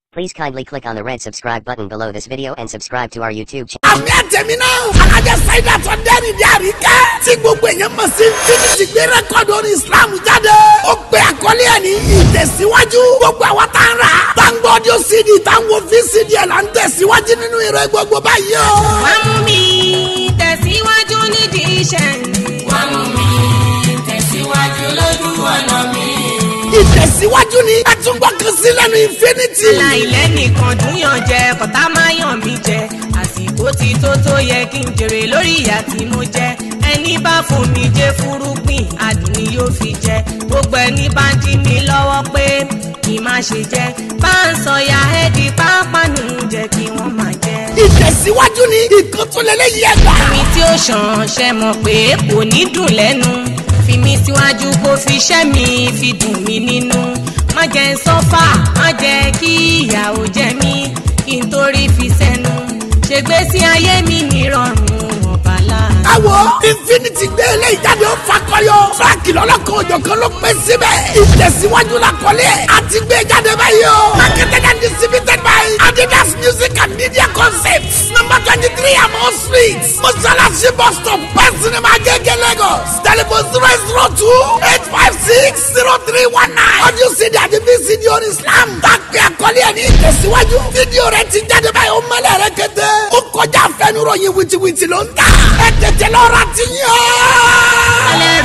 Please kindly click on the red subscribe button below this video and subscribe to our YouTube channel. àmì àtẹ̀mí náà alájà sáyidà tó dẹ́rìn dí àríkẹ́ tí gbogbo èèyàn mọ̀ sí fínísì gbé rẹ́kọ̀dù orin islam jáde ó gbé àkọlé ẹ̀ ní ìtẹ̀síwájú gbogbo àwa tá ń rà tá ń gbọ́ ọdún cd tá ń wo vcd ẹ̀ là ń tẹ̀síwájú nínú ìrẹ́ gbogbo báyìí o. wá mú mi tẹ̀síwájú nídìí iṣẹ́ mi. wá mú mi tẹ̀síwájú lójú ọ̀nà mi. ìtẹ̀síwájú ni ẹ tún gbọ́ kan sí lẹ́nu infinity. láìlẹ́ nìkan dúnyàn jẹ kọ́tà máa yàn mí jẹ àsìkò ti tó tó yẹ kí n jèrè lórí ìyà tí mo jẹ ẹni bá fún mi jẹ fúrúgbìn adùn ni yóò fi jẹ gbogbo ẹni bá ń dí mi lọ́wọ́ pé kí n má ṣe jẹ bá ń sọyà ẹ́ẹ̀dì pápánu jẹ kí wọ́n máa jẹ. ìtẹ̀síwájú ni ìkan tó lélẹ́yìí ẹgbà. mi tí ó ṣàn ṣe mọ̀ pé kò ní dùn lẹ́nu fi mi síwájú kó fi ṣẹ́ mi fi dùn mí nínú má jẹ́ ń sọ́fà má jẹ́ kí ìyàwó jẹ mí kí n torí fi sẹ́nu ṣègbésí ayé mi nírọ̀rùn ọ̀bà láàánú. ẹ wo infinity gbé eléyìí jáde ó fakọyọ fúlákì lọ́lọ́kan òjọ̀kan ló pẹ́ síbẹ̀ ìtẹ̀síwájú la kọ́lé ẹ̀ àti gbé jáde báyìí o marketed and distributed by adidas music and media concepts number twenty three amọ̀ street mọ́sálásí bus stop pẹ́sìnìmá gẹ́gẹ́ lagos telephone zero zero two eight five six zero three one nine audio cd àti vcd on islam tàgbé àkọlé ẹ̀ ní ìtẹ̀síwájú fídíò rẹ̀ ti jáde báyìí ó mọ́lẹ̀ rẹ̀ kété ó kọjá fẹnuròyìn wìtìwìtì ló ń tà ẹ tètè lọ́ra ti yàn. alẹ́